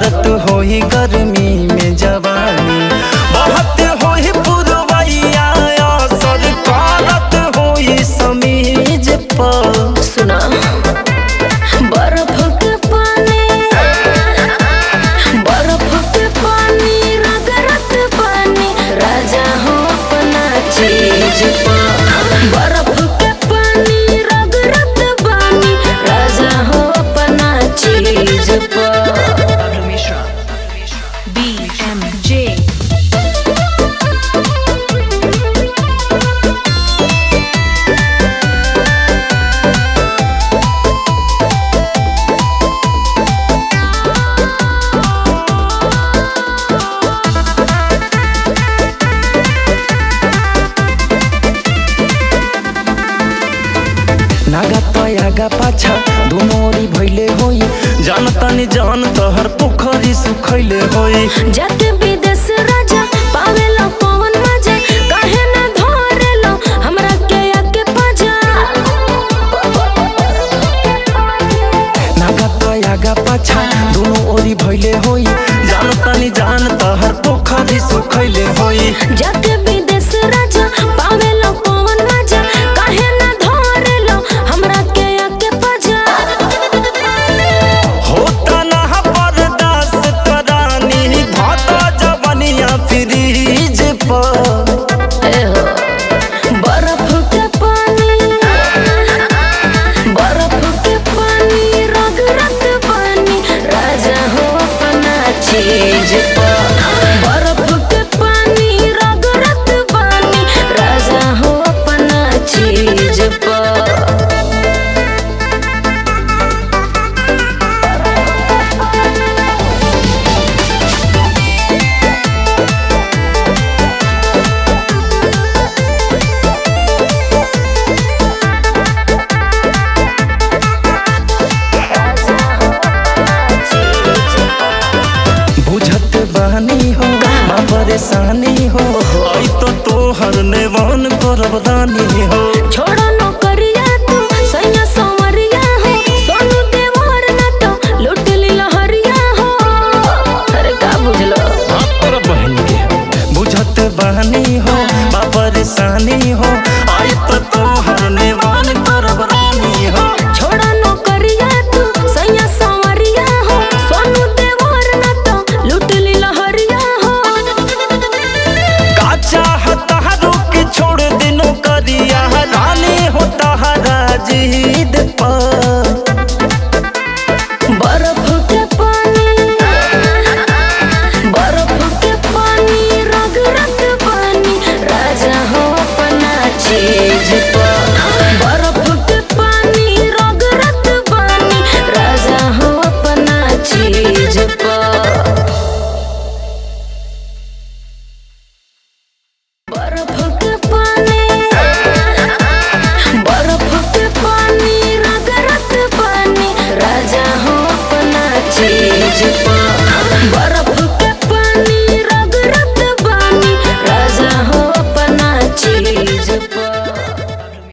जरत होई गर्मी में जवानी बहुत होई पुरवैया असर करत होई समीज पर सुना बर्फ के पानी बर्फ के पानी रगरत पानी राजा हो अपना चीज पर बर्फ के पानी रगरत पानी राजा हो अपना चीज पर Pablo Mishra. BMJ. नागा तयागा पाछा दुमोरी भइले होई जान तनी जान तहर पोखरी सुखैले होई जाके विदेश राजा पावेलो पवन मजा काहे ना धरेलो हमरा के आके पाजा नागा तयागा पाछा दुनो ओरी भइले होई जान तनी जान तहर पोखरी सुखैले होई जाके विदेश राजा पावेलो पवन मजा काहे ना धरेलो हमरा के आके पाजा होता ना बर्दाश्त करानी भाता जवनिया फ्रीज पर ए हो बर्फ के पानी बर्फ के पानी रगरत पानी राजा हो अपना चीज पर बर्फ के पानी रगरत पानी राजा हो अपना चीज पर बुझत बहनी हो ना परेशानी हो आई तो तोहर नेवान करब रानी हो छोड़